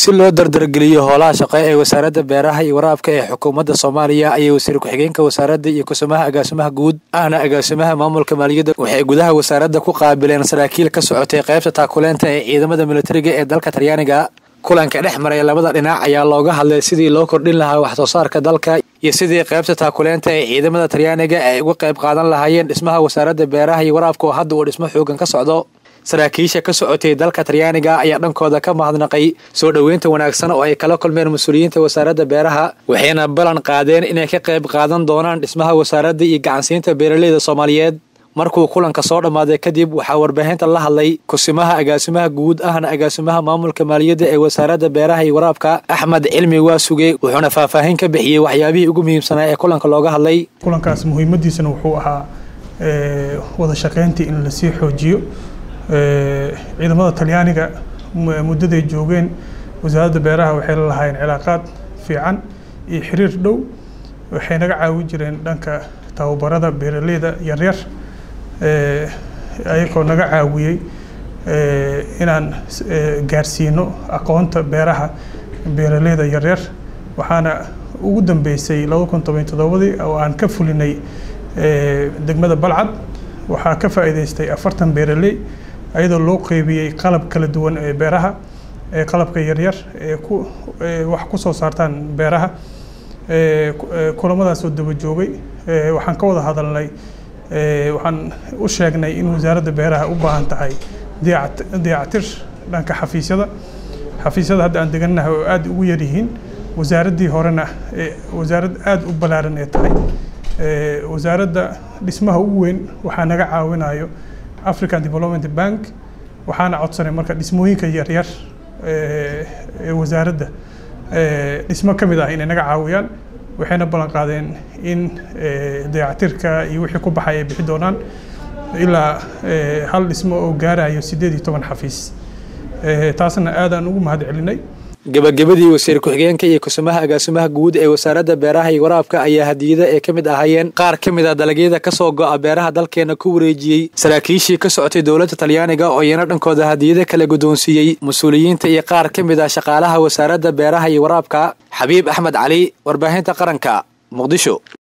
si loo dardargeliyo howlaha shaqo ee wasaaradda beeraha iyo waraabka ee xukuumadda soomaaliya ayay wasiir ku-xigeenka wasaaradda iyo kusumaha agaasimaha guud ahna agaasimaha maamulka maaliyadda waxay gudaha wasaaradda ku qaabileen saraakiil ka socotay qaybta taakuleenta ee ciidamada militariga ee dalka talyaaniga kulanka dhex maray labada dhinac ayaa looga hadlay sidii loo kordhin lahaa wax soo saarka dalka iyo sidii qaybta taakuleenta ee ciidamada talyaaniga ay uga qayb qaadan lahaayeen dhismaha wasaaradda beeraha iyo waraabka oo hadda uu dhismo xoogan ka socdo saraakiisha ka socotay dalka talyaaniga ayaa dhankooda ka mahadnaqay soo dhoweynta wanaagsan oo ay kala kulmeen mas-uuliyiinta wasaaradda beeraha waxayna ballan qaadeen inay ka qayb qaadan doonaan dhismaha wasaaradda iyo gacansiinta beeraleyda soomaaliyeed markuu kulanka soo dhammaaday kadib waxaa warbaahinta la hadlay kusimaha agaasimaha guud ahna agaasimaha maamulka maaliyadda ee wasaaradda beeraha iyo waraabka axmed cilmi waasuge wuxuuna faahfaahin ka bixiyey waxyaabihii ugu muhiimsanaa ee kulanka looga hadlay kulankaas muhiimadiisana wuxuu ahaa wada shaqayntii in lasii xoojiyo ciidamada talyaaniga muddaday joogeen wasaaradda beeraha waxay la lahaayeen cilaaqaad fiican iyo xiriir dhow waxay naga caawin jireen dhanka tababarada beeraleyda yaryar ayagoo naga caawiyey inaan gaarsiino aqoonta beeraha beeraleyda yaryar waxaana ugu dambeysay laba kun toban toddobadii oo aan ka fulinay degmada balcad waxaa ka faa'iidaystay afartan beeraley ayadoo loo qeybiyey qalab kala duwan ee beeraha ee qalabka yaryar ee ku wax ku soo saartaan beeraha kulamadaasoo daba joogay waxaan ka wada hadalnay waxaan u sheegnay in wasaaradda beeraha u baahan tahay dayactir dhanka xafiisyada xafiisyada hadda aan degannahay oo aada ugu yaryihiin wasaaraddii horena wasaarad aada u ballaaran ee tahay wasaaradda dhismaha ugu weyn waxaa naga caawinayo african development bank waxaana codsanay marka dhismooyinka yaryar ee wasaaradda dhismo ka mid ah inay naga caawiyaan waxayna ballan qaadeen in dayactirka iyo wixii ku baxay ay bixi doonaan ilaa hal dhismo oo gaarayo siddeed iyo toban xafiis taasna aadaan ugu mahad celinay gabagabadii wasiir ku-xigeenka iyo kusumaha agaasimaha guud ee wasaaradda beeraha iyo waraabka ayaa hadiyada ay ka mid ahaayeen qaar ka mid a dalagyada ka soo go'a beeraha dalkeena ku wareejiyey saraakiishii ka socotay dowladda talyaaniga oo iyana dhankooda hadiyada kala guddoonsiiyey mas-uuliyiinta iyo qaar ka mid ah shaqaalaha wasaaradda beeraha iyo waraabka xabiib axmed cali warbaahinta qaranka muqdisho